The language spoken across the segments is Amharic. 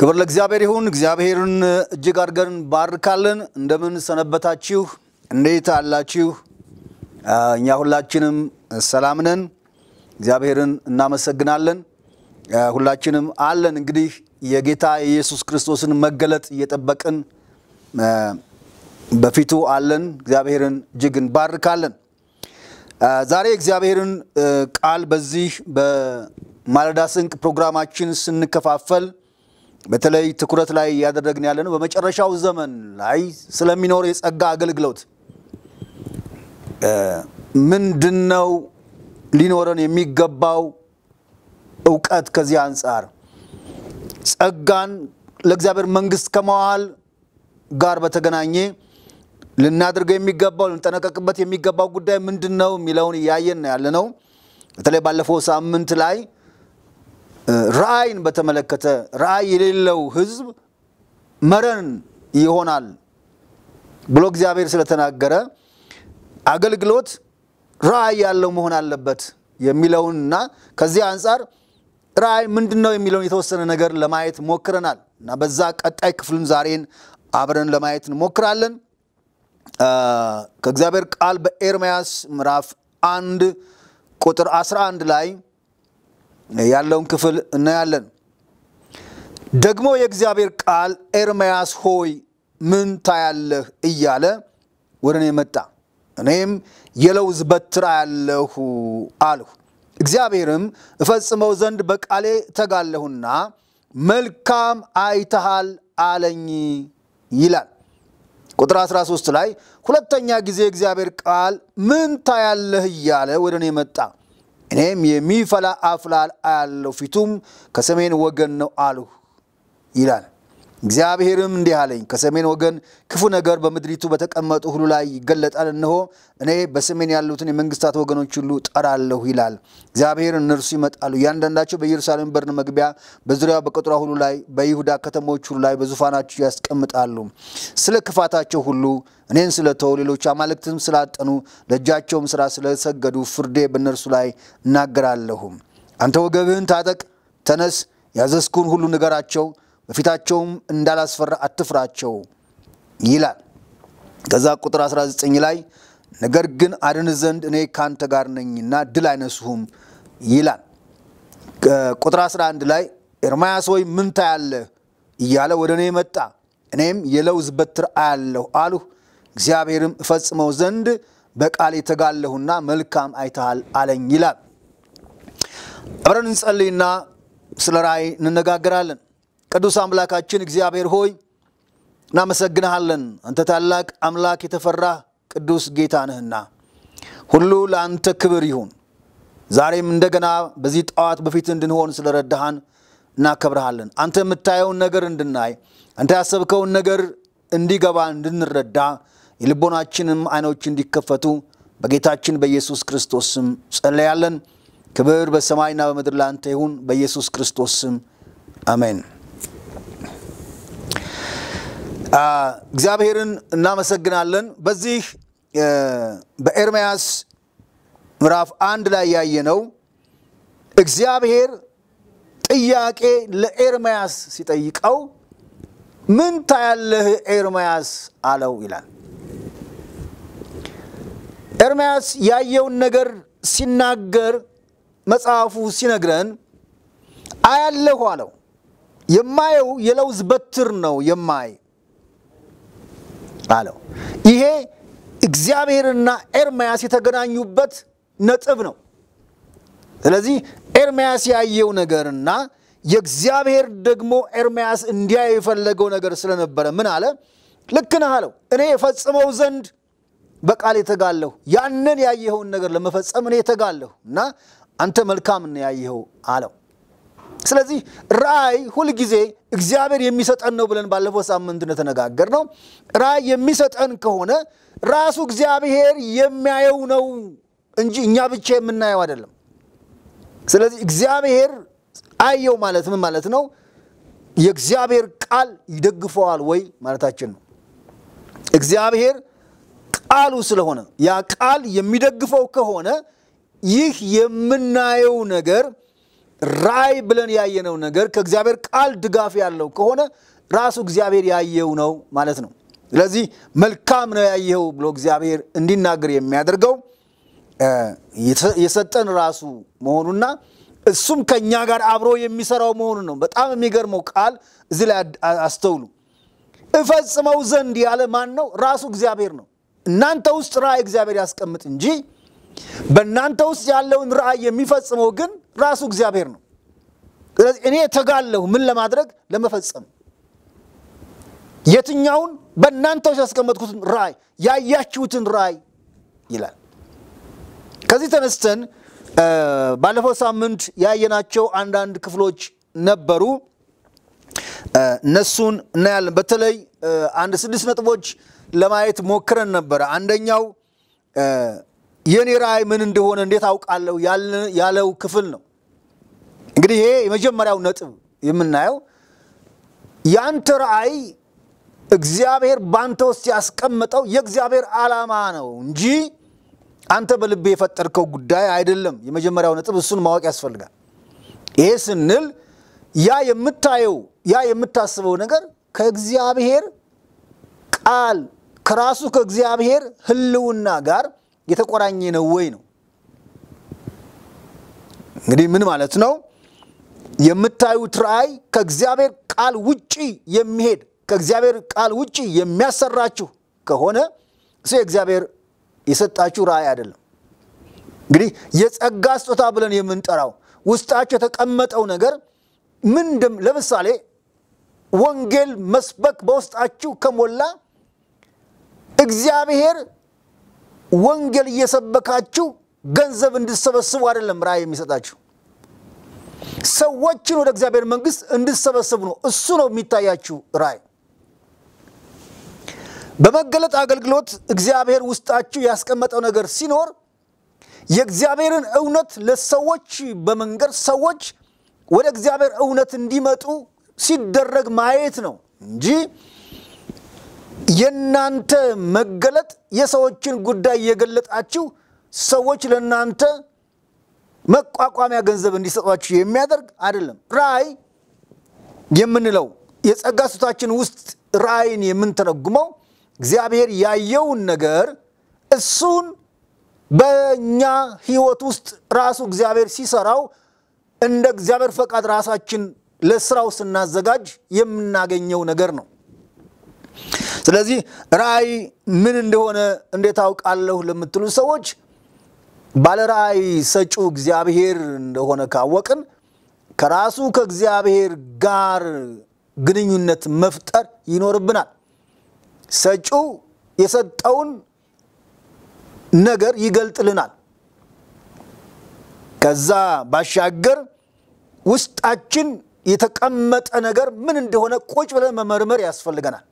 ክብር ለእግዚአብሔር ይሁን። እግዚአብሔርን እጅግ አድርገን ባርካለን። እንደምን ሰነበታችሁ? እንዴት አላችሁ? እኛ ሁላችንም ሰላም ነን። እግዚአብሔርን እናመሰግናለን። ሁላችንም አለን። እንግዲህ የጌታ የኢየሱስ ክርስቶስን መገለጥ እየጠበቅን በፊቱ አለን። እግዚአብሔርን እጅግ እንባርካለን። ዛሬ እግዚአብሔርን ቃል በዚህ በማለዳ ስንቅ ፕሮግራማችን ስንከፋፈል በተለይ ትኩረት ላይ እያደረግን ያለ ነው በመጨረሻው ዘመን ላይ ስለሚኖር የጸጋ አገልግሎት ምንድን ነው ሊኖረን የሚገባው እውቀት ከዚህ አንጻር ጸጋን ለእግዚአብሔር መንግስት ከመዋል ጋር በተገናኘ ልናደርገው የሚገባው ልንጠነቀቅበት የሚገባው ጉዳይ ምንድን ነው የሚለውን እያየን ያለ ነው። በተለይ ባለፈው ሳምንት ላይ ራእይን በተመለከተ ራእይ የሌለው ሕዝብ መረን ይሆናል ብሎ እግዚአብሔር ስለተናገረ አገልግሎት ራእይ ያለው መሆን አለበት የሚለውንና ከዚህ አንጻር ራእይ ምንድን ነው የሚለውን የተወሰነ ነገር ለማየት ሞክረናል እና በዛ ቀጣይ ክፍልን ዛሬን አብረን ለማየት እንሞክራለን። ከእግዚአብሔር ቃል በኤርምያስ ምዕራፍ አንድ ቁጥር 11 ላይ ያለውን ክፍል እናያለን። ደግሞ የእግዚአብሔር ቃል ኤርምያስ ሆይ ምን ታያለህ እያለ ወደ እኔ መጣ። እኔም የለውዝ በትር አያለሁ አልሁ። እግዚአብሔርም እፈጽመው ዘንድ በቃሌ ተጋለሁና መልካም አይተሃል አለኝ ይላል። ቁጥር 13 ላይ ሁለተኛ ጊዜ እግዚአብሔር ቃል ምን ታያለህ እያለ ወደ እኔ መጣ። እኔም የሚፈላ አፍላል አያለሁ፣ ፊቱም ከሰሜን ወገን ነው አልሁ ይላል። እግዚአብሔርም እንዲህ አለኝ፣ ከሰሜን ወገን ክፉ ነገር በምድሪቱ በተቀመጡ ሁሉ ላይ ይገለጣል። እነሆ እኔ በሰሜን ያሉትን የመንግስታት ወገኖች ሁሉ ጠራለሁ ይላል እግዚአብሔር። እነርሱ ይመጣሉ፣ እያንዳንዳቸው በኢየሩሳሌም በር መግቢያ፣ በዙሪያው በቅጥሯ ሁሉ ላይ፣ በይሁዳ ከተሞች ሁሉ ላይ በዙፋናቸው ያስቀምጣሉ። ስለ ክፋታቸው ሁሉ እኔን ስለተው፣ ሌሎች አማልክትም ስላጠኑ፣ ለእጃቸውም ስራ ስለሰገዱ ፍርዴ በእነርሱ ላይ እናገራለሁ። አንተ ወገብህን ታጠቅ፣ ተነስ፣ ያዘዝኩህን ሁሉ ንገራቸው በፊታቸውም እንዳላስፈራ አትፍራቸው ይላል። ከዛ ቁጥር 19 ላይ ነገር ግን አድን ዘንድ እኔ ካንተ ጋር ነኝና ድል አይነሱህም ይላል። ቁጥር 11 ላይ ኤርምያስ ሆይ ምን ታያለህ እያለ ወደ እኔ መጣ። እኔም የለውዝ በትር አያለሁ አልሁ። እግዚአብሔርም እፈጽመው ዘንድ በቃል የተጋለሁና መልካም አይተሃል አለኝ ይላል። አብረን እንጸልይና ስለ ራእይ እንነጋገራለን። ቅዱስ አምላካችን እግዚአብሔር ሆይ እናመሰግንሃለን። አንተ ታላቅ አምላክ የተፈራህ ቅዱስ ጌታ ነህና ሁሉ ለአንተ ክብር ይሁን። ዛሬም እንደገና በዚህ ጠዋት በፊት እንድንሆን ስለረዳሃን እናከብረሃለን። አንተ የምታየውን ነገር እንድናይ፣ አንተ ያሰብከውን ነገር እንዲገባ እንድንረዳ፣ የልቦናችንም አይኖች እንዲከፈቱ በጌታችን በኢየሱስ ክርስቶስ ስም ጸለያለን። ክብር በሰማይና በምድር ለአንተ ይሁን፣ በኢየሱስ ክርስቶስ ስም አሜን። እግዚአብሔርን እናመሰግናለን። በዚህ በኤርምያስ ምዕራፍ አንድ ላይ ያየነው እግዚአብሔር ጥያቄ ለኤርምያስ ሲጠይቀው ምን ታያለህ ኤርምያስ አለው ይላል። ኤርምያስ ያየውን ነገር ሲናገር መጽሐፉ ሲነግረን አያለሁ አለው። የማየው የለውዝ በትር ነው የማይ አለው። ይሄ እግዚአብሔርና ኤርምያስ የተገናኙበት ነጥብ ነው። ስለዚህ ኤርምያስ ያየው ነገርና የእግዚአብሔር ደግሞ ኤርምያስ እንዲያይ የፈለገው ነገር ስለነበረ ምን አለ? ልክ ነህ አለው። እኔ የፈጽመው ዘንድ በቃል የተጋለሁ ያንን ያየኸውን ነገር ለመፈጸም እኔ የተጋለሁ እና አንተ መልካም ነው ያየኸው አለው። ስለዚህ ራእይ ሁልጊዜ እግዚአብሔር የሚሰጠን ነው ብለን ባለፈው ሳምንት እንደተነጋገር ነው። ራእይ የሚሰጠን ከሆነ ራሱ እግዚአብሔር የሚያየው ነው እንጂ እኛ ብቻ የምናየው አይደለም። ስለዚህ እግዚአብሔር አየው ማለት ምን ማለት ነው? የእግዚአብሔር ቃል ይደግፈዋል ወይ ማለታችን ነው። እግዚአብሔር ቃሉ ስለሆነ ያ ቃል የሚደግፈው ከሆነ ይህ የምናየው ነገር ራእይ ብለን ያየነው ነገር ከእግዚአብሔር ቃል ድጋፍ ያለው ከሆነ ራሱ እግዚአብሔር ያየው ነው ማለት ነው። ስለዚህ መልካም ነው ያየኸው ብሎ እግዚአብሔር እንዲናገር የሚያደርገው የሰጠን ራሱ መሆኑና እሱም ከእኛ ጋር አብሮ የሚሰራው መሆኑን ነው። በጣም የሚገርመው ቃል እዚህ ላይ አስተውሉ። እፈጽመው ዘንድ ያለ ማን ነው? ራሱ እግዚአብሔር ነው። እናንተ ውስጥ ራእይ እግዚአብሔር ያስቀምጥ እንጂ በእናንተ ውስጥ ያለውን ራእይ የሚፈጽመው ግን ራሱ እግዚአብሔር ነው። ስለዚህ እኔ ተጋለሁ ምን ለማድረግ ለመፈጸም የትኛውን በእናንተ ውስጥ ያስቀመጥኩትን ራእይ ያያችሁትን ራእይ ይላል። ከዚህ ተነስተን ባለፈው ሳምንት ያየናቸው አንዳንድ ክፍሎች ነበሩ። እነሱን እናያለን። በተለይ አንድ ስድስት ነጥቦች ለማየት ሞክረን ነበረ። አንደኛው የኔ ራእይ ምን እንደሆነ እንዴት አውቃለሁ ያለው ክፍል ነው። እንግዲህ ይሄ የመጀመሪያው ነጥብ የምናየው ያንተ ራእይ እግዚአብሔር በአንተ ውስጥ ያስቀመጠው የእግዚአብሔር ዓላማ ነው እንጂ አንተ በልብ የፈጠርከው ጉዳይ አይደለም። የመጀመሪያው ነጥብ እሱን ማወቅ ያስፈልጋል። ይሄ ስንል ያ የምታየው ያ የምታስበው ነገር ከእግዚአብሔር ቃል ከራሱ ከእግዚአብሔር ሕልውና ጋር የተቆራኘ ነው ወይ ነው። እንግዲህ ምን ማለት ነው? የምታዩት ራእይ ከእግዚአብሔር ቃል ውጪ የሚሄድ ከእግዚአብሔር ቃል ውጪ የሚያሰራችሁ ከሆነ እሱ የእግዚአብሔር የሰጣችሁ ራእይ አይደለም። እንግዲህ የጸጋ ስጦታ ብለን የምንጠራው ውስጣችሁ የተቀመጠው ነገር ምንድም ለምሳሌ ወንጌል መስበክ በውስጣችሁ ከሞላ እግዚአብሔር ወንጌል እየሰበካችሁ ገንዘብ እንድሰበስቡ አይደለም ራእይ የሚሰጣችሁ ሰዎችን ወደ እግዚአብሔር መንግስት እንድሰበስቡ ነው። እሱ ነው የሚታያችሁ ራእይ። በመገለጥ አገልግሎት እግዚአብሔር ውስጣችሁ ያስቀመጠው ነገር ሲኖር የእግዚአብሔርን እውነት ለሰዎች በመንገድ ሰዎች ወደ እግዚአብሔር እውነት እንዲመጡ ሲደረግ ማየት ነው እንጂ የእናንተ መገለጥ የሰዎችን ጉዳይ እየገለጣችሁ ሰዎች ለእናንተ መቋቋሚያ ገንዘብ እንዲሰጧችሁ የሚያደርግ አይደለም። ራእይ የምንለው የጸጋ ስጦታችን ውስጥ ራእይን የምንተረጉመው እግዚአብሔር ያየውን ነገር እሱን በእኛ ህይወት ውስጥ ራሱ እግዚአብሔር ሲሰራው እንደ እግዚአብሔር ፈቃድ ራሳችን ለስራው ስናዘጋጅ የምናገኘው ነገር ነው። ስለዚህ ራእይ ምን እንደሆነ እንዴት አውቃለሁ ለምትሉ ሰዎች ባለ ራእይ ሰጪው እግዚአብሔር እንደሆነ ካወቅን ከራሱ ከእግዚአብሔር ጋር ግንኙነት መፍጠር ይኖርብናል። ሰጪው የሰጠውን ነገር ይገልጥልናል። ከዛ ባሻገር ውስጣችን የተቀመጠ ነገር ምን እንደሆነ ቁጭ ብለን መመርመር ያስፈልገናል።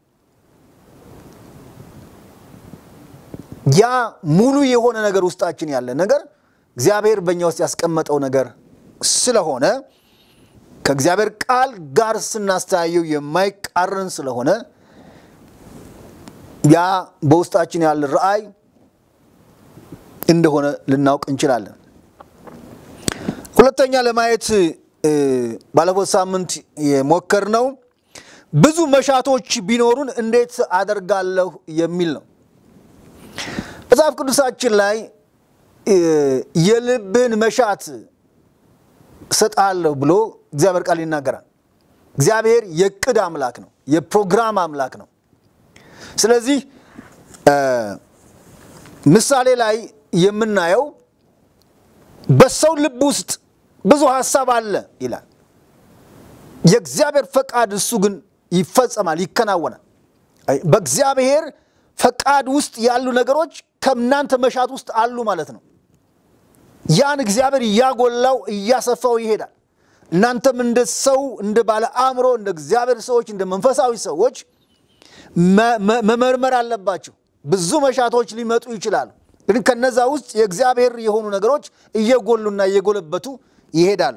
ያ ሙሉ የሆነ ነገር ውስጣችን ያለ ነገር እግዚአብሔር በእኛ ውስጥ ያስቀመጠው ነገር ስለሆነ ከእግዚአብሔር ቃል ጋር ስናስተያየው የማይቃረን ስለሆነ ያ በውስጣችን ያለ ራእይ እንደሆነ ልናውቅ እንችላለን። ሁለተኛ ለማየት ባለፈው ሳምንት የሞከርነው ብዙ መሻቶች ቢኖሩን እንዴት አደርጋለሁ የሚል ነው። መጽሐፍ ቅዱሳችን ላይ የልብን መሻት እሰጥሃለሁ ብሎ እግዚአብሔር ቃል ይናገራል። እግዚአብሔር የቅድ አምላክ ነው፣ የፕሮግራም አምላክ ነው። ስለዚህ ምሳሌ ላይ የምናየው በሰው ልብ ውስጥ ብዙ ሀሳብ አለ ይላል። የእግዚአብሔር ፈቃድ እሱ ግን ይፈጸማል፣ ይከናወናል። በእግዚአብሔር ፈቃድ ውስጥ ያሉ ነገሮች ከእናንተ መሻት ውስጥ አሉ ማለት ነው። ያን እግዚአብሔር እያጎላው እያሰፋው ይሄዳል። እናንተም እንደ ሰው እንደ ባለ አእምሮ እንደ እግዚአብሔር ሰዎች እንደ መንፈሳዊ ሰዎች መመርመር አለባቸው። ብዙ መሻቶች ሊመጡ ይችላሉ። ግን ከነዛ ውስጥ የእግዚአብሔር የሆኑ ነገሮች እየጎሉና እየጎለበቱ ይሄዳሉ።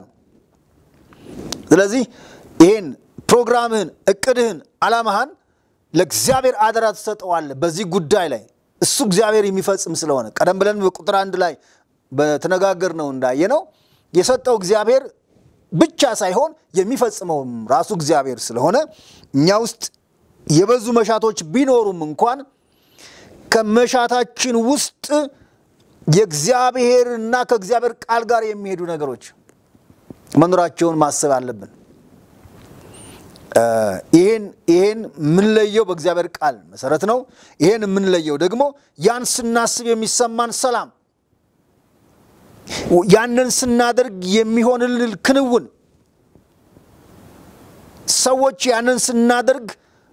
ስለዚህ ይህን ፕሮግራምህን፣ እቅድህን፣ ዓላማህን ለእግዚአብሔር አደራ ትሰጠዋለህ። በዚህ ጉዳይ ላይ እሱ እግዚአብሔር የሚፈጽም ስለሆነ ቀደም ብለን በቁጥር አንድ ላይ በተነጋገር ነው እንዳየ ነው የሰጠው እግዚአብሔር ብቻ ሳይሆን የሚፈጽመውም ራሱ እግዚአብሔር ስለሆነ እኛ ውስጥ የበዙ መሻቶች ቢኖሩም እንኳን ከመሻታችን ውስጥ የእግዚአብሔርና ከእግዚአብሔር ቃል ጋር የሚሄዱ ነገሮች መኖራቸውን ማሰብ አለብን። ይህን ይህን የምንለየው በእግዚአብሔር ቃል መሰረት ነው። ይህን የምንለየው ደግሞ ያን ስናስብ የሚሰማን ሰላም፣ ያንን ስናደርግ የሚሆንልን ክንውን፣ ሰዎች ያንን ስናደርግ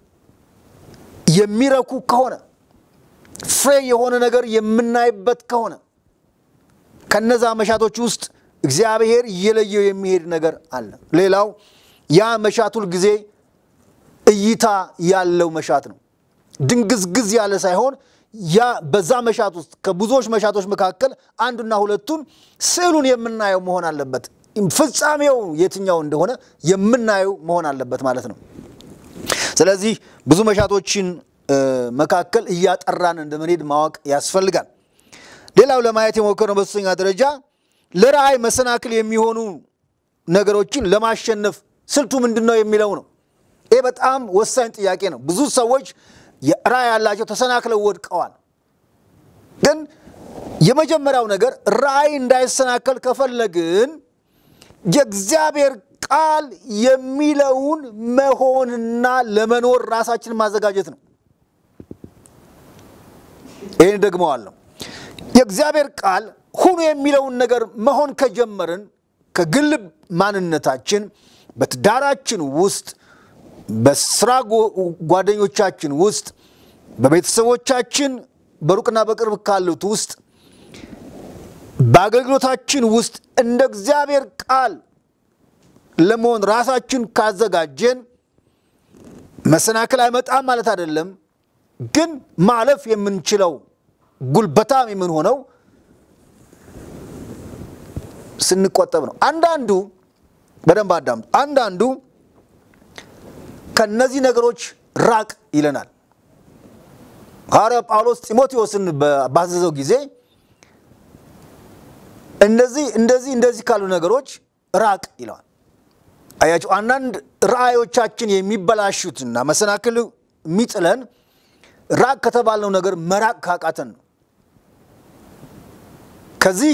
የሚረኩ ከሆነ ፍሬ የሆነ ነገር የምናይበት ከሆነ ከነዛ መሻቶች ውስጥ እግዚአብሔር እየለየው የሚሄድ ነገር አለ። ሌላው ያ መሻት ሁል ጊዜ እይታ ያለው መሻት ነው። ድንግዝግዝ ያለ ሳይሆን ያ በዛ መሻት ውስጥ ከብዙዎች መሻቶች መካከል አንዱና ሁለቱን ስዕሉን የምናየው መሆን አለበት። ፍጻሜው የትኛው እንደሆነ የምናየው መሆን አለበት ማለት ነው። ስለዚህ ብዙ መሻቶችን መካከል እያጠራን እንደምንሄድ ማወቅ ያስፈልጋል። ሌላው ለማየት የሞከርነው በሶስተኛ ደረጃ ለራእይ መሰናክል የሚሆኑ ነገሮችን ለማሸነፍ ስልቱ ምንድን ነው የሚለው ነው። ይህ በጣም ወሳኝ ጥያቄ ነው። ብዙ ሰዎች ራእይ ያላቸው ተሰናክለው ወድቀዋል። ግን የመጀመሪያው ነገር ራእይ እንዳይሰናከል ከፈለግን የእግዚአብሔር ቃል የሚለውን መሆንና ለመኖር ራሳችንን ማዘጋጀት ነው። ይህን ደግመዋለሁ። የእግዚአብሔር ቃል ሁኑ የሚለውን ነገር መሆን ከጀመርን ከግል ማንነታችን፣ በትዳራችን ውስጥ፣ በስራ ጓደኞቻችን ውስጥ፣ በቤተሰቦቻችን በሩቅና በቅርብ ካሉት ውስጥ፣ በአገልግሎታችን ውስጥ እንደ እግዚአብሔር ቃል ለመሆን ራሳችን ካዘጋጀን መሰናክል አይመጣም ማለት አይደለም። ግን ማለፍ የምንችለው ጉልበታም የምንሆነው ስንቆጠብ ነው። አንዳንዱ በደንብ አዳምጡ። አንዳንዱ ከነዚህ ነገሮች ራቅ ይለናል። ሐዋርያው ጳውሎስ ጢሞቴዎስን ባዘዘው ጊዜ እንደዚህ እንደዚህ እንደዚህ ካሉ ነገሮች ራቅ ይለዋል። አያቸው አንዳንድ ራእዮቻችን የሚበላሹትና መሰናክል የሚጥለን ራቅ ከተባልነው ነገር መራቅ ካቃተን ነው። ከዚህ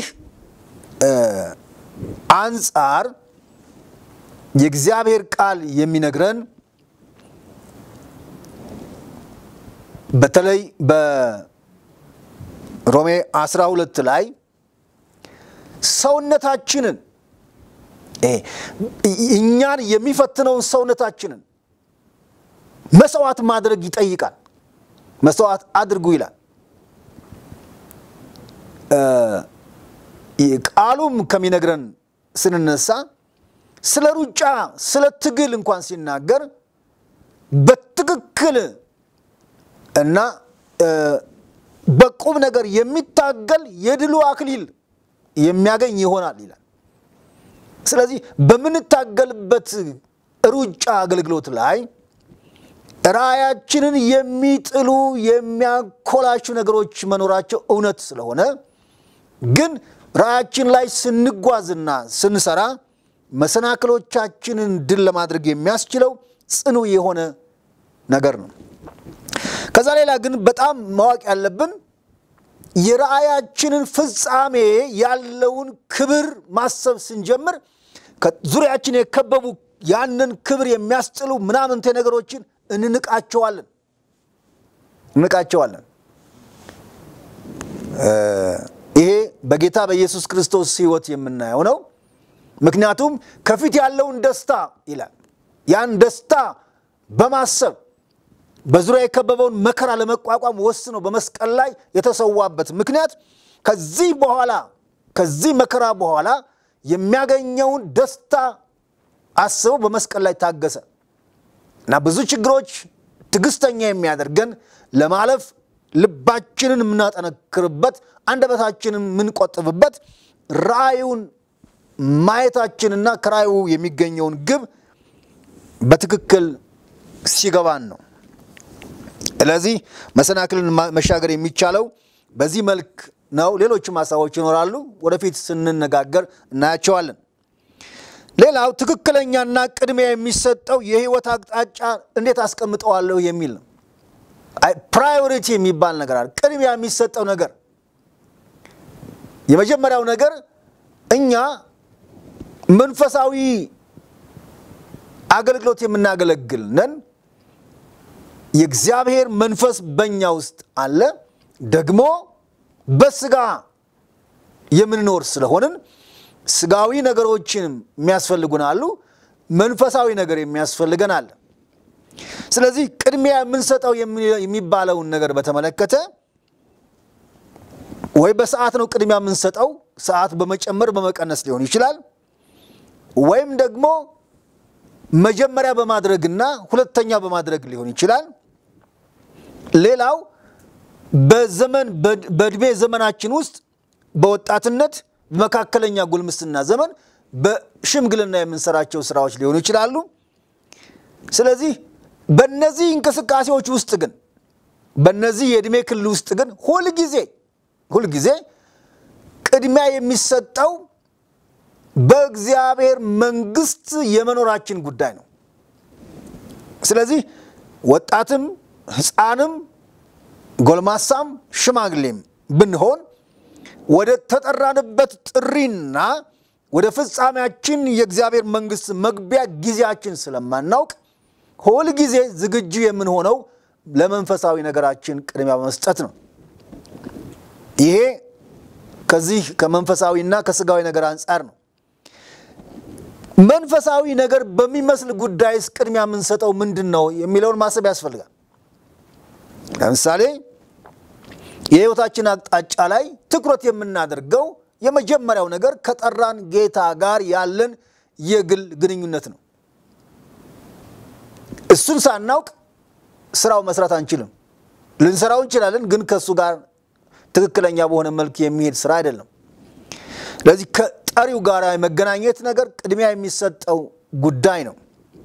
አንጻር የእግዚአብሔር ቃል የሚነግረን በተለይ በሮሜ 12 ላይ ሰውነታችንን እኛን የሚፈትነውን ሰውነታችንን መስዋዕት ማድረግ ይጠይቃል። መስዋዕት አድርጉ ይላል። ቃሉም ከሚነግረን ስንነሳ ስለ ሩጫ፣ ስለ ትግል እንኳን ሲናገር በትክክል እና በቁም ነገር የሚታገል የድሉ አክሊል የሚያገኝ ይሆናል ይላል። ስለዚህ በምንታገልበት ሩጫ አገልግሎት ላይ ራእያችንን የሚጥሉ የሚያኮላሹ ነገሮች መኖራቸው እውነት ስለሆነ ግን ራእያችን ላይ ስንጓዝና ስንሰራ መሰናክሎቻችንን ድል ለማድረግ የሚያስችለው ጽኑ የሆነ ነገር ነው። ከዛ ሌላ ግን በጣም ማወቅ ያለብን የራእያችንን ፍጻሜ ያለውን ክብር ማሰብ ስንጀምር ዙሪያችን የከበቡ ያንን ክብር የሚያስጥሉ ምናምንቴ ነገሮችን እንንቃቸዋለን እንንቃቸዋለን። ይሄ በጌታ በኢየሱስ ክርስቶስ ሕይወት የምናየው ነው። ምክንያቱም ከፊት ያለውን ደስታ ይላል ያን ደስታ በማሰብ በዙሪያ የከበበውን መከራ ለመቋቋም ወስኖ በመስቀል ላይ የተሰዋበት ምክንያት ከዚህ በኋላ ከዚህ መከራ በኋላ የሚያገኘውን ደስታ አስበው በመስቀል ላይ ታገሰ እና ብዙ ችግሮች ትዕግስተኛ የሚያደርገን ለማለፍ ልባችንን የምናጠነክርበት አንደበታችንን የምንቆጥብበት ራእዩን ማየታችንና ከራእዩ የሚገኘውን ግብ በትክክል ሲገባን ነው። ስለዚህ መሰናክልን መሻገር የሚቻለው በዚህ መልክ ነው። ሌሎችም ሀሳቦች ይኖራሉ፣ ወደፊት ስንነጋገር እናያቸዋለን። ሌላው ትክክለኛና ቅድሚያ የሚሰጠው የህይወት አቅጣጫ እንዴት አስቀምጠዋለሁ የሚል ነው። ፕራዮሪቲ የሚባል ነገር አለ። ቅድሚያ የሚሰጠው ነገር የመጀመሪያው ነገር እኛ መንፈሳዊ አገልግሎት የምናገለግል ነን። የእግዚአብሔር መንፈስ በእኛ ውስጥ አለ። ደግሞ በስጋ የምንኖር ስለሆንን ስጋዊ ነገሮችንም የሚያስፈልጉን አሉ፣ መንፈሳዊ ነገር የሚያስፈልገን አለ። ስለዚህ ቅድሚያ የምንሰጠው የሚባለውን ነገር በተመለከተ ወይ በሰዓት ነው ቅድሚያ የምንሰጠው፣ ሰዓት በመጨመር በመቀነስ ሊሆን ይችላል። ወይም ደግሞ መጀመሪያ በማድረግና ሁለተኛ በማድረግ ሊሆን ይችላል። ሌላው በዘመን በእድሜ ዘመናችን ውስጥ በወጣትነት በመካከለኛ ጉልምስና ዘመን በሽምግልና የምንሰራቸው ስራዎች ሊሆኑ ይችላሉ። ስለዚህ በእነዚህ እንቅስቃሴዎች ውስጥ ግን በእነዚህ የዕድሜ ክልል ውስጥ ግን ሁልጊዜ ሁልጊዜ ቅድሚያ የሚሰጠው በእግዚአብሔር መንግስት የመኖራችን ጉዳይ ነው። ስለዚህ ወጣትም ሕፃንም ጎልማሳም ሽማግሌም ብንሆን ወደ ተጠራንበት ጥሪና ወደ ፍጻሜያችን የእግዚአብሔር መንግስት መግቢያ ጊዜያችን ስለማናውቅ ሁል ጊዜ ዝግጁ የምንሆነው ለመንፈሳዊ ነገራችን ቅድሚያ በመስጠት ነው። ይሄ ከዚህ ከመንፈሳዊና ከስጋዊ ነገር አንጻር ነው። መንፈሳዊ ነገር በሚመስል ጉዳይስ ቅድሚያ የምንሰጠው ምንድን ነው የሚለውን ማሰብ ያስፈልጋል። ለምሳሌ የህይወታችን አቅጣጫ ላይ ትኩረት የምናደርገው የመጀመሪያው ነገር ከጠራን ጌታ ጋር ያለን የግል ግንኙነት ነው። እሱን ሳናውቅ ስራው መስራት አንችልም። ልንሰራው እንችላለን፣ ግን ከእሱ ጋር ትክክለኛ በሆነ መልክ የሚሄድ ስራ አይደለም። ስለዚህ ከጠሪው ጋር የመገናኘት ነገር ቅድሚያ የሚሰጠው ጉዳይ ነው።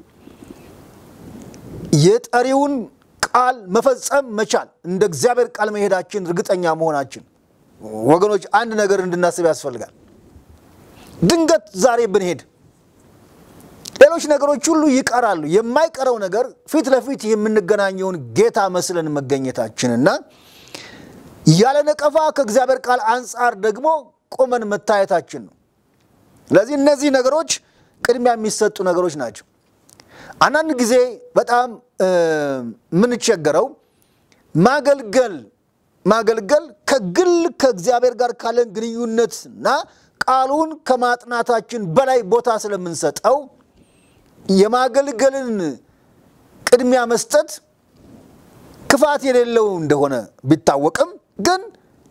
የጠሪውን ቃል መፈጸም መቻል፣ እንደ እግዚአብሔር ቃል መሄዳችን እርግጠኛ መሆናችን፣ ወገኖች አንድ ነገር እንድናስብ ያስፈልጋል። ድንገት ዛሬ ብንሄድ ሌሎች ነገሮች ሁሉ ይቀራሉ። የማይቀረው ነገር ፊት ለፊት የምንገናኘውን ጌታ መስለን መገኘታችንና ያለ ነቀፋ ከእግዚአብሔር ቃል አንጻር ደግሞ ቆመን መታየታችን ነው። ስለዚህ እነዚህ ነገሮች ቅድሚያ የሚሰጡ ነገሮች ናቸው። አንዳንድ ጊዜ በጣም የምንቸገረው ማገልገል ማገልገል ከግል ከእግዚአብሔር ጋር ካለን ግንኙነትና ቃሉን ከማጥናታችን በላይ ቦታ ስለምንሰጠው የማገልገልን ቅድሚያ መስጠት ክፋት የሌለው እንደሆነ ቢታወቅም ግን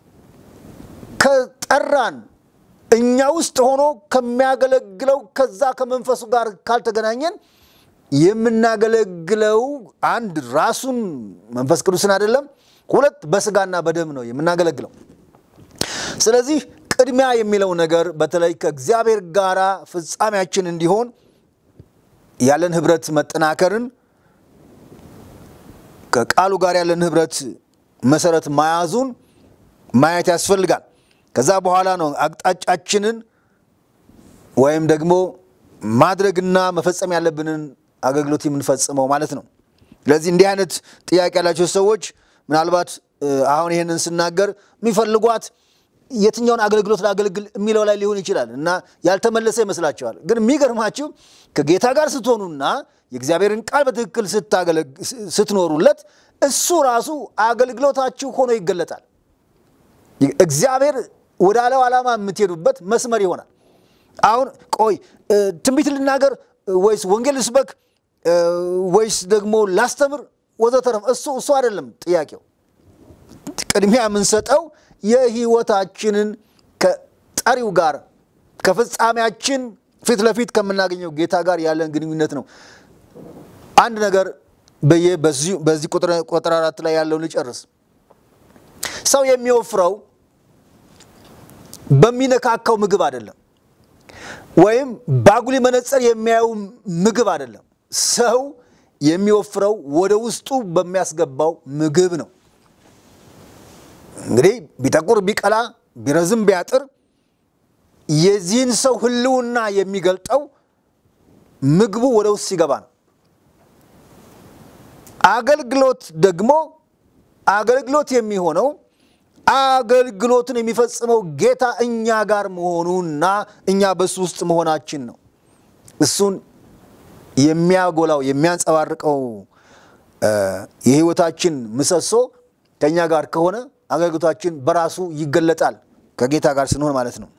ከጠራን እኛ ውስጥ ሆኖ ከሚያገለግለው ከዛ ከመንፈሱ ጋር ካልተገናኘን የምናገለግለው አንድ ራሱን መንፈስ ቅዱስን አይደለም፣ ሁለት በስጋና በደም ነው የምናገለግለው። ስለዚህ ቅድሚያ የሚለው ነገር በተለይ ከእግዚአብሔር ጋር ፍጻሜያችን እንዲሆን ያለን ህብረት መጠናከርን ከቃሉ ጋር ያለን ህብረት መሰረት መያዙን ማየት ያስፈልጋል። ከዛ በኋላ ነው አቅጣጫችንን ወይም ደግሞ ማድረግና መፈጸም ያለብንን አገልግሎት የምንፈጽመው ማለት ነው። ስለዚህ እንዲህ አይነት ጥያቄ ያላቸው ሰዎች ምናልባት አሁን ይህንን ስናገር የሚፈልጓት የትኛውን አገልግሎት ላገልግል የሚለው ላይ ሊሆን ይችላል እና ያልተመለሰ ይመስላቸዋል። ግን የሚገርማችሁ ከጌታ ጋር ስትሆኑና የእግዚአብሔርን ቃል በትክክል ስትኖሩለት እሱ ራሱ አገልግሎታችሁ ሆኖ ይገለጣል። እግዚአብሔር ወዳለው ዓላማ የምትሄዱበት መስመር ይሆናል። አሁን ቆይ ትንቢት ልናገር ወይስ ወንጌል ልስበክ ወይስ ደግሞ ላስተምር ወዘተረፈ እሱ እሱ አይደለም ጥያቄው። ቅድሚያ የምንሰጠው የህይወታችንን ከጠሪው ጋር ከፍጻሜያችን ፊት ለፊት ከምናገኘው ጌታ ጋር ያለን ግንኙነት ነው። አንድ ነገር በዚህ ቁጥር አራት ላይ ያለውን ልጨርስ። ሰው የሚወፍረው በሚነካካው ምግብ አይደለም፣ ወይም ባጉሊ መነጽር የሚያየው ምግብ አይደለም። ሰው የሚወፍረው ወደ ውስጡ በሚያስገባው ምግብ ነው። እንግዲህ ቢጠቁር ቢቀላ ቢረዝም ቢያጥር የዚህን ሰው ህልውና የሚገልጠው ምግቡ ወደ ውስጥ ሲገባ ነው። አገልግሎት ደግሞ አገልግሎት የሚሆነው አገልግሎትን የሚፈጽመው ጌታ እኛ ጋር መሆኑና እኛ በሱ ውስጥ መሆናችን ነው። እሱን የሚያጎላው የሚያንጸባርቀው የህይወታችን ምሰሶ ከእኛ ጋር ከሆነ አገልግሎታችን በራሱ ይገለጣል፣ ከጌታ ጋር ስንሆን ማለት ነው።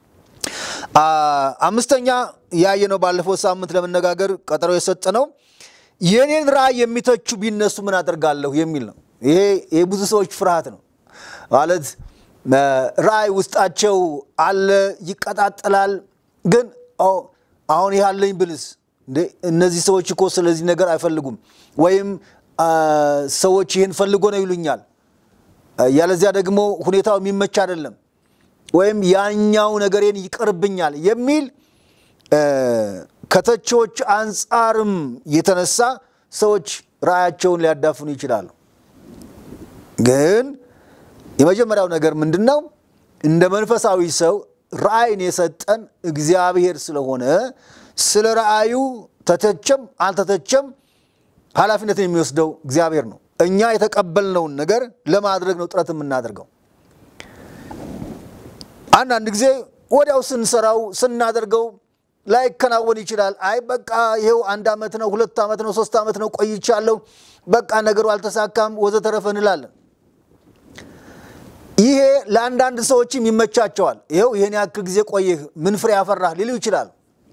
አምስተኛ ያየነው ባለፈው ሳምንት ለመነጋገር ቀጠሮ የሰጠነው የኔን ራእይ የሚተቹ ቢነሱ ምን አደርጋለሁ የሚል ነው። ይሄ የብዙ ሰዎች ፍርሃት ነው። ማለት ራእይ ውስጣቸው አለ፣ ይቀጣጠላል። ግን አሁን ይህ አለኝ ብልስ እነዚህ ሰዎች እኮ ስለዚህ ነገር አይፈልጉም፣ ወይም ሰዎች ይህን ፈልጎ ነው ይሉኛል፣ ያለዚያ ደግሞ ሁኔታው የሚመች አይደለም፣ ወይም ያኛው ነገሬን ይቀርብኛል የሚል ከተቺዎች አንጻርም የተነሳ ሰዎች ራእያቸውን ሊያዳፍኑ ይችላሉ። ግን የመጀመሪያው ነገር ምንድን ነው? እንደ መንፈሳዊ ሰው ራእይን የሰጠን እግዚአብሔር ስለሆነ ስለ ራእዩ ተተቸም አልተተቸም ኃላፊነትን የሚወስደው እግዚአብሔር ነው። እኛ የተቀበልነውን ነገር ለማድረግ ነው ጥረት የምናደርገው። አንዳንድ ጊዜ ወዲያው ስንሰራው ስናደርገው ላይከናወን ይችላል። አይ በቃ ይኸው አንድ ዓመት ነው፣ ሁለት ዓመት ነው፣ ሶስት ዓመት ነው ቆይቻለሁ፣ በቃ ነገሩ አልተሳካም ወዘተረፈ እንላለን። ይሄ ለአንዳንድ ሰዎችም ይመቻቸዋል። ይኸው ይህን ያክል ጊዜ ቆይህ ምን ፍሬ ያፈራህ ሊሉ ይችላሉ።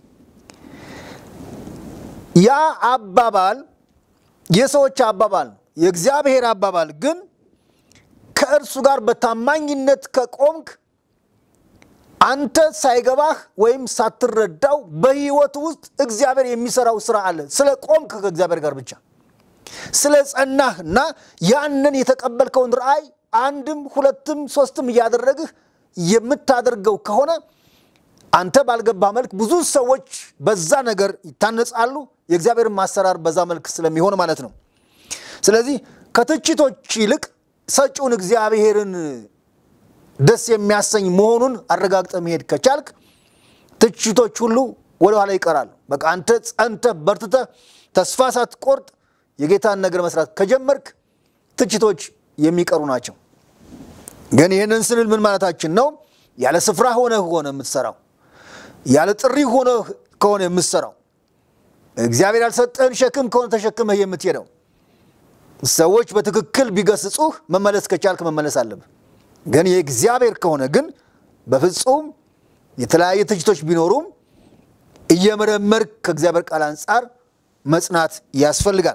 ያ አባባል የሰዎች አባባል ነው። የእግዚአብሔር አባባል ግን ከእርሱ ጋር በታማኝነት ከቆምክ አንተ ሳይገባህ ወይም ሳትረዳው በህይወት ውስጥ እግዚአብሔር የሚሰራው ስራ አለ። ስለ ቆምክ ከእግዚአብሔር ጋር ብቻ ስለ ጸናህ እና ያንን የተቀበልከውን ራእይ አንድም ሁለትም ሶስትም እያደረግህ የምታደርገው ከሆነ አንተ ባልገባ መልክ ብዙ ሰዎች በዛ ነገር ይታነጻሉ። የእግዚአብሔርን ማሰራር በዛ መልክ ስለሚሆን ማለት ነው። ስለዚህ ከትችቶች ይልቅ ሰጪውን እግዚአብሔርን ደስ የሚያሰኝ መሆኑን አረጋግጠ መሄድ ከቻልክ ትችቶች ሁሉ ወደኋላ ይቀራሉ። በቃ አንተ ጸንተህ በርትተህ ተስፋ ሳትቆርጥ የጌታን ነገር መስራት ከጀመርክ ትችቶች የሚቀሩ ናቸው። ግን ይህንን ስንል ምን ማለታችን ነው? ያለ ስፍራ ሆነ ሆነ የምትሰራው ያለ ጥሪ ሆነ ከሆነ የምትሰራው እግዚአብሔር ያልሰጠህን ሸክም ከሆነ ተሸክመህ የምትሄደው ሰዎች በትክክል ቢገስጹህ መመለስ ከቻልክ መመለስ አለብህ። ግን የእግዚአብሔር ከሆነ ግን በፍጹም የተለያየ ትችቶች ቢኖሩም እየመረመርክ ከእግዚአብሔር ቃል አንጻር መጽናት ያስፈልጋል።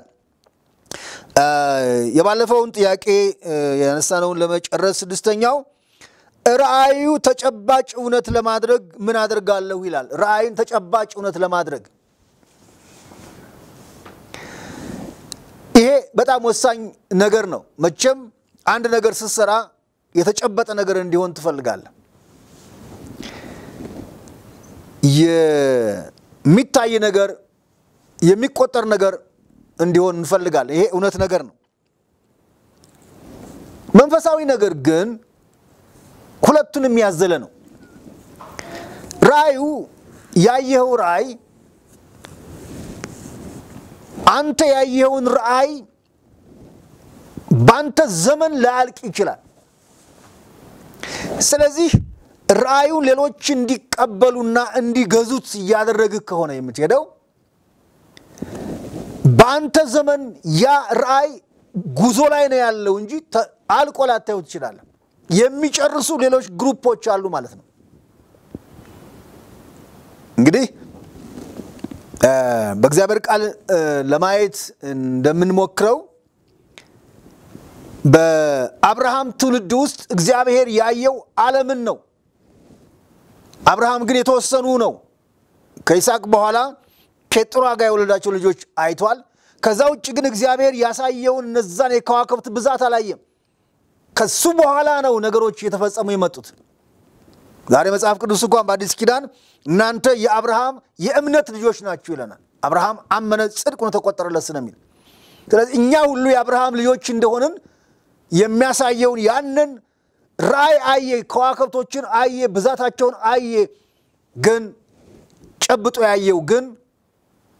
የባለፈውን ጥያቄ ያነሳነውን ለመጨረስ ስድስተኛው ራእዩ ተጨባጭ እውነት ለማድረግ ምን አደርጋለሁ ይላል። ራእይን ተጨባጭ እውነት ለማድረግ ይሄ በጣም ወሳኝ ነገር ነው። መቼም አንድ ነገር ስትሰራ የተጨበጠ ነገር እንዲሆን ትፈልጋለህ። የሚታይ ነገር የሚቆጠር ነገር እንዲሆን እንፈልጋለን። ይሄ እውነት ነገር ነው። መንፈሳዊ ነገር ግን ሁለቱንም ያዘለ ነው። ራእዩ ያየኸው ራእይ አንተ ያየኸውን ራእይ በአንተ ዘመን ላያልቅ ይችላል። ስለዚህ ራእዩን ሌሎች እንዲቀበሉና እንዲገዙት እያደረግህ ከሆነ የምትሄደው በአንተ ዘመን ያ ራእይ ጉዞ ላይ ነው ያለው እንጂ አልቆ ላታየው ትችላለህ። የሚጨርሱ ሌሎች ግሩፖች አሉ ማለት ነው። እንግዲህ በእግዚአብሔር ቃል ለማየት እንደምንሞክረው በአብርሃም ትውልድ ውስጥ እግዚአብሔር ያየው ዓለምን ነው። አብርሃም ግን የተወሰኑ ነው። ከይስሐቅ በኋላ ኬጡራ ጋር የወለዳቸው ልጆች አይቷል። ከዛ ውጭ ግን እግዚአብሔር ያሳየውን እነዛን የከዋክብት ብዛት አላየም። ከሱ በኋላ ነው ነገሮች እየተፈጸሙ የመጡት። ዛሬ መጽሐፍ ቅዱስ እንኳን በአዲስ ኪዳን እናንተ የአብርሃም የእምነት ልጆች ናችሁ ይለናል። አብርሃም አመነ፣ ጽድቅ ሆኖ ተቆጠረለት ስለሚል ስለዚህ እኛ ሁሉ የአብርሃም ልጆች እንደሆንን የሚያሳየውን ያንን ራእይ አየ፣ ከዋክብቶችን አየ፣ ብዛታቸውን አየ። ግን ጨብጦ ያየው ግን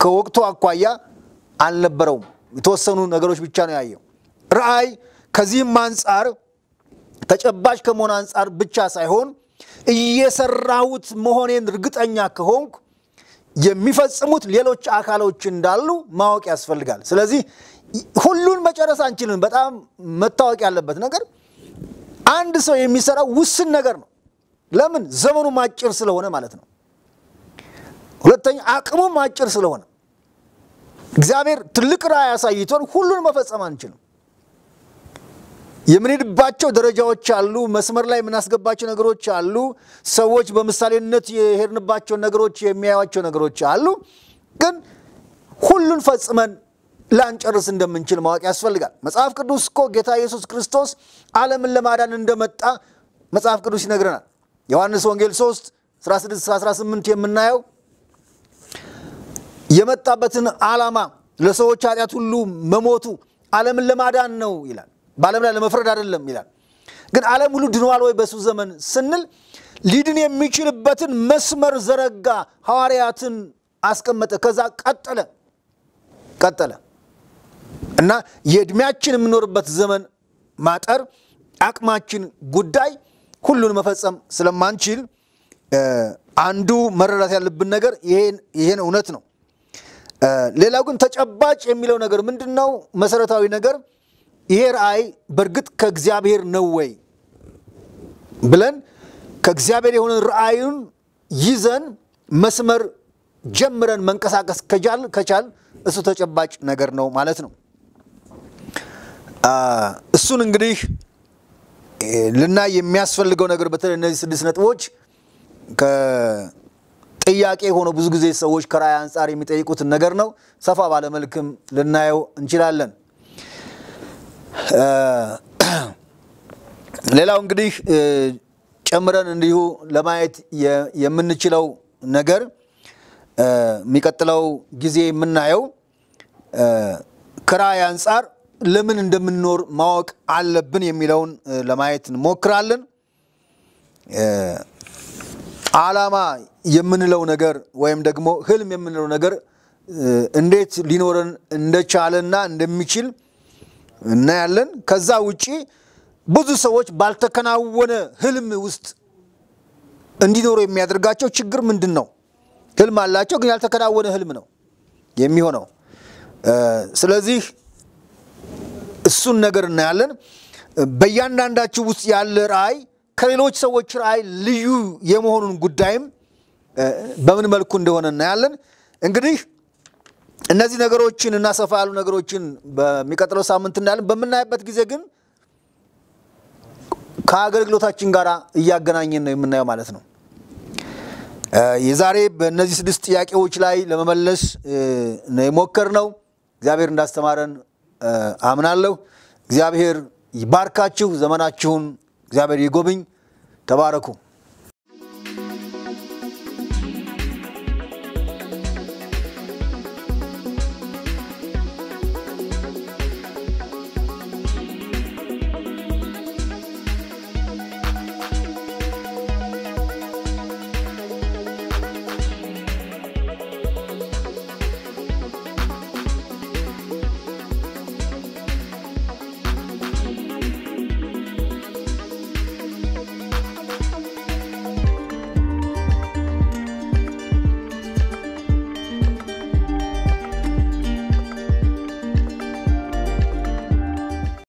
ከወቅቱ አኳያ አልነበረውም። የተወሰኑ ነገሮች ብቻ ነው ያየው። ራእይ ከዚህም አንጻር ተጨባጭ ከመሆን አንጻር ብቻ ሳይሆን እየሰራሁት መሆኔን እርግጠኛ ከሆንኩ የሚፈጽሙት ሌሎች አካሎች እንዳሉ ማወቅ ያስፈልጋል። ስለዚህ ሁሉን መጨረስ አንችልም። በጣም መታወቅ ያለበት ነገር አንድ ሰው የሚሰራው ውስን ነገር ነው። ለምን? ዘመኑም አጭር ስለሆነ ማለት ነው። ሁለተኛ አቅሙም አጭር ስለሆነ እግዚአብሔር ትልቅ ራእይ አሳይቶን ሁሉን መፈጸም አንችልም። የምንሄድባቸው ደረጃዎች አሉ። መስመር ላይ የምናስገባቸው ነገሮች አሉ። ሰዎች በምሳሌነት የሄድንባቸው ነገሮች የሚያዩቸው ነገሮች አሉ። ግን ሁሉን ፈጽመን ላንጨርስ እንደምንችል ማወቅ ያስፈልጋል። መጽሐፍ ቅዱስ እኮ ጌታ ኢየሱስ ክርስቶስ ዓለምን ለማዳን እንደመጣ መጽሐፍ ቅዱስ ይነግረናል። ዮሐንስ ወንጌል 3 16-18 የምናየው የመጣበትን ዓላማ ለሰዎች ኃጢአት ሁሉ መሞቱ ዓለምን ለማዳን ነው ይላል። በዓለም ላይ ለመፍረድ አይደለም ይላል። ግን ዓለም ሁሉ ድኗል ወይ በሱ ዘመን ስንል ሊድን የሚችልበትን መስመር ዘረጋ፣ ሐዋርያትን አስቀመጠ። ከዛ ቀጠለ ቀጠለ እና የዕድሜያችን የምኖርበት ዘመን ማጠር አቅማችን ጉዳይ ሁሉን መፈጸም ስለማንችል አንዱ መረዳት ያለብን ነገር ይሄን እውነት ነው። ሌላው ግን ተጨባጭ የሚለው ነገር ምንድን ነው? መሰረታዊ ነገር ይሄ ራእይ በእርግጥ ከእግዚአብሔር ነው ወይ ብለን ከእግዚአብሔር የሆነ ራእዩን ይዘን መስመር ጀምረን መንቀሳቀስ ከቻል ከቻል እሱ ተጨባጭ ነገር ነው ማለት ነው። እሱን እንግዲህ ልናይ የሚያስፈልገው ነገር በተለይ እነዚህ ስድስት ነጥቦች ከጥያቄ ሆኖ ብዙ ጊዜ ሰዎች ከራእይ አንጻር የሚጠይቁትን ነገር ነው። ሰፋ ባለመልክም ልናየው እንችላለን። ሌላው እንግዲህ ጨምረን እንዲሁ ለማየት የምንችለው ነገር የሚቀጥለው ጊዜ የምናየው ከራእይ አንጻር ለምን እንደምንኖር ማወቅ አለብን የሚለውን ለማየት እንሞክራለን። ዓላማ የምንለው ነገር ወይም ደግሞ ህልም የምንለው ነገር እንዴት ሊኖረን እንደቻለና እንደሚችል እናያለን። ከዛ ውጪ ብዙ ሰዎች ባልተከናወነ ህልም ውስጥ እንዲኖሩ የሚያደርጋቸው ችግር ምንድን ነው? ህልም አላቸው፣ ግን ያልተከናወነ ህልም ነው የሚሆነው። ስለዚህ እሱን ነገር እናያለን። በእያንዳንዳችሁ ውስጥ ያለ ራእይ ከሌሎች ሰዎች ራእይ ልዩ የመሆኑን ጉዳይም በምን መልኩ እንደሆነ እናያለን። እንግዲህ እነዚህ ነገሮችን እና ሰፋ ያሉ ነገሮችን በሚቀጥለው ሳምንት እናያለን። በምናይበት ጊዜ ግን ከአገልግሎታችን ጋር እያገናኘን ነው የምናየው ማለት ነው። የዛሬ በእነዚህ ስድስት ጥያቄዎች ላይ ለመመለስ ነው የሞከርነው። እግዚአብሔር እንዳስተማረን አምናለሁ። እግዚአብሔር ይባርካችሁ። ዘመናችሁን እግዚአብሔር ይጎብኝ። ተባረኩ።